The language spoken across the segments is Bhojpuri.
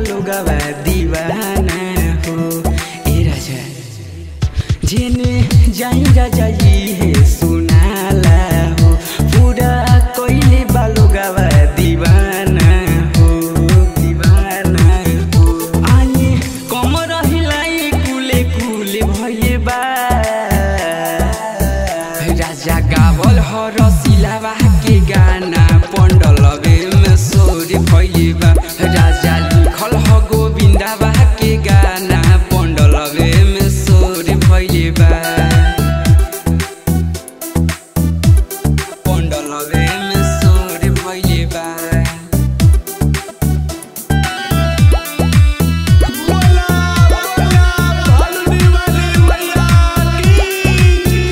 बालोगवा दीवाना हो ए राजा जेने जाई राजा ये सुनाला हो पूरा कोइले बालोगवा दीवाना हो दीवाना हो आनी कम रहिलाई कुले कुले भइले बा राजा गावल ह रसिलावा के गाना पण्डलवे में सोर भइले बा राजा लिखल ह गोविन्दावा के गाना पण्डलवे में सोर भइले बा पण्डलवे में सोर भइले बा बोला बोला भालुनी वाली मैया की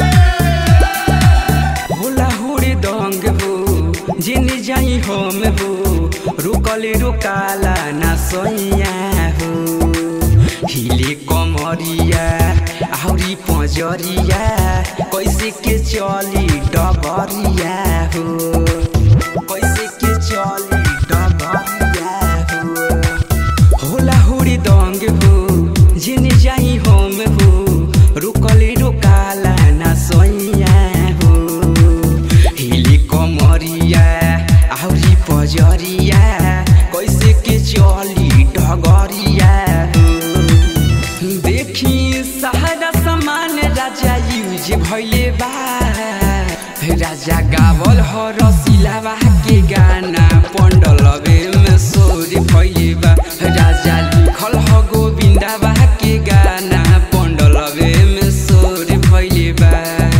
होला हुरे दंग हो जिन जाई हम हो रुकले रुकाला ना सैया हो हिले कमरिया आउरी पजरिया कैसे के चली डबरिया हो कैसे के चली डबरिया हो होला हुरी दंग हो जिन जाई हम हो रुकले रुकाला ना सैया हो हिली कमरिया आउरी पजरिया कैसे के चली डगरिया हो देखी सहारा समान राजा यूज भइले बा राजा गावल ह रसिलावा के गाना पण्डलवे में सोर भइले बा राजा लिखल ह गोविन्दावा के गाना पण्डलवे में सोर भइले बा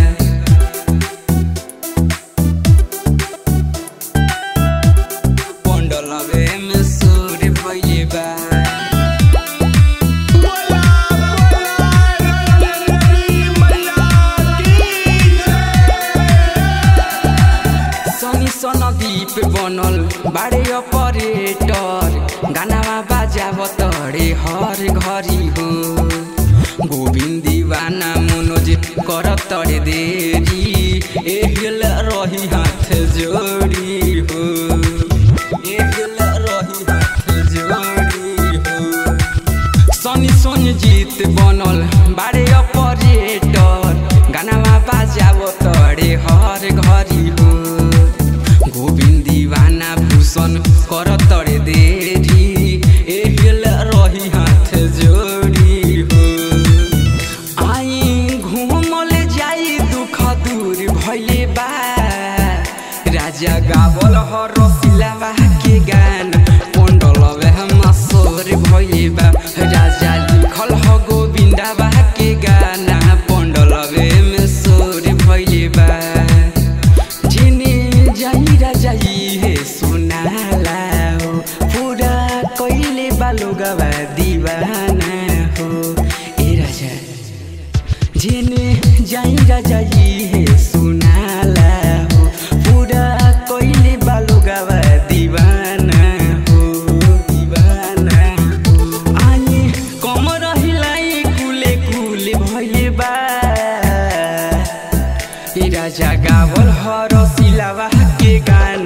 पण्डलवे में सोर भइले बा बोला बोला रंगदेवी मैया की सनी सनदीप बनल बारे अपरेटर गानामा बाजाब तडे हर घरी हो गोविन्द दीवाना मनोज कर तडे देरी एहिल रही हाथ जोडी हो एहिल रही हाथ जोडी हो सनी सोनी जीत बनल बारे अपरेटर गानामा बाजाब तडे हर घरी हो गोविन्द दीवाना भूषण कर तडे देरी एहिल रही हाथ जोडी हो आई घुमल जाई दुख दूर भइले बा राजा गावल ह रसिलावा के गान पण्डलवे हम सोर भइले बा राजा लिखल ह गोविन्दावा के गाना पण्डलवे में सोर भइले बा जिने जाई राजा हे सुनाला हो पूरा कइले बालोगवा दीवाना हो ए राजा जेने जाई राजा हे सुनाला हो पूरा कइले बालोगवा दीवाना हो दीवाना हो आनी कम रहिलाई कुले कुले भइले बा ए राजा गावल ह रसिलावा के गाना